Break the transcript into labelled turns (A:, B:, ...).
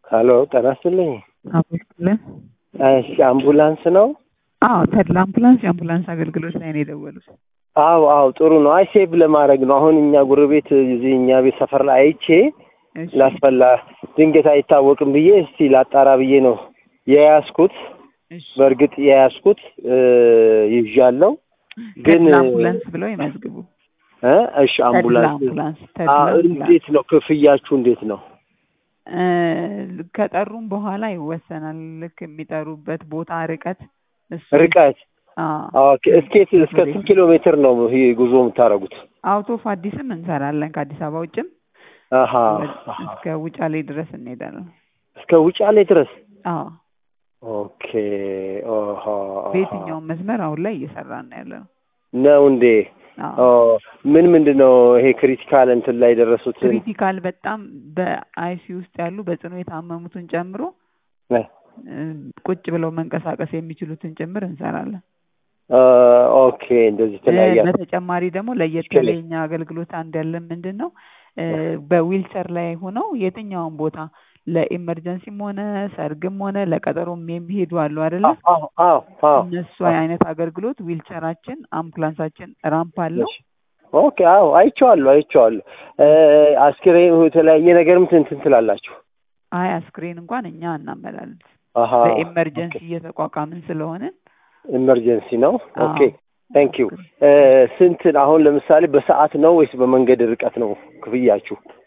A: ሀሎ ጤና ይስጥልኝ።
B: አመስግለን
A: እሺ አምቡላንስ ነው?
B: አዎ ተድላ አምቡላንስ የአምቡላንስ አገልግሎት ላይ ነው የደወሉት።
A: አዎ አዎ ጥሩ ነው። አይ ሴቭ ለማድረግ ነው። አሁን እኛ ጎረቤት እዚህ እኛ ቤት ሰፈር ላይ አይቼ
B: እሺ
A: ላስፈላ ድንገት አይታወቅም ብዬ እስቲ ላጣራ ብዬ ነው የያዝኩት።
B: እሺ
A: በእርግጥ የያዝኩት ይዣለው ግን
B: ተድላ አምቡላንስ ብለው ይመዝግቡ።
A: እ እሺ
B: ተድላ
A: አምቡላንስ
B: አምቡላንስ
A: አ
B: ተድላ አምቡላንስ
A: እንዴት ነው ክፍያችሁ? እንዴት ነው?
B: እ ከጠሩም በኋላ ይወሰናል። ልክ የሚጠሩበት ቦታ ርቀት እሱ
A: ርቀት
B: አዎ
A: ኦኬ። እስኬት እስከ ስንት ኪሎ ሜትር ነው ይሄ ጉዞ የምታደርጉት?
B: አውቶ ኦፍ አዲስም እንሰራለን ከአዲስ አበባ ውጭም
A: አሀ አሀ።
B: እስከ ውጫሌ ድረስ እንሄዳለን።
A: እስከ ውጫሌ ድረስ
B: አዎ
A: ኦኬ። ኦሆ
B: በየትኛውም መስመር አሁን ላይ እየሰራን ነው ያለ ነው።
A: ነው እንዴ?
B: አዎ
A: ኦ ምን ምንድን ነው ይሄ ክሪቲካል እንትን ላይ የደረሱትን
B: ክሪቲካል በጣም በአይሲ ውስጥ ያሉ በጽኑ የታመሙትን ጨምሮ
A: እ
B: እ ቁጭ ብለው መንቀሳቀስ የሚችሉትን ጭምር እንሰራለን።
A: አ ኦኬ እንደዚህ
B: እ
A: ተለያየ
B: በተጨማሪ ደግሞ ለየት
A: እሺ።
B: ያለ የኛ አገልግሎት አንድ ያለን ምንድን ነው እ በዊልቸር ላይ ሆነው የትኛውን ቦታ ለኢመርጀንሲም ሆነ ሰርግም ሆነ ለቀጠሮም የሚሄዱ አሉ አይደለ?
A: አዎ አዎ አዎ
B: እነሱ አይነት አገልግሎት ዊልቸራችን፣ አምቡላንሳችን ራምፕ አለው።
A: እሺ። ኦኬ አዎ አይቼዋለሁ አይቼዋለሁ። እ አስክሬን የተለያየ ነገርም እንትን ትላላችሁ?
B: አይ አስክሬን እንኳን እኛ እናመላልስ
A: አሀ
B: በኢመርጀንሲ እየተቋቋምን ስለሆነ
A: ኢመርጀንሲ ነው።
B: አዎ።
A: ኦኬ ታንክ ዩ። ስንት አሁን ለምሳሌ በሰዓት ነው ወይስ በመንገድ ርቀት ነው ክፍያችሁ?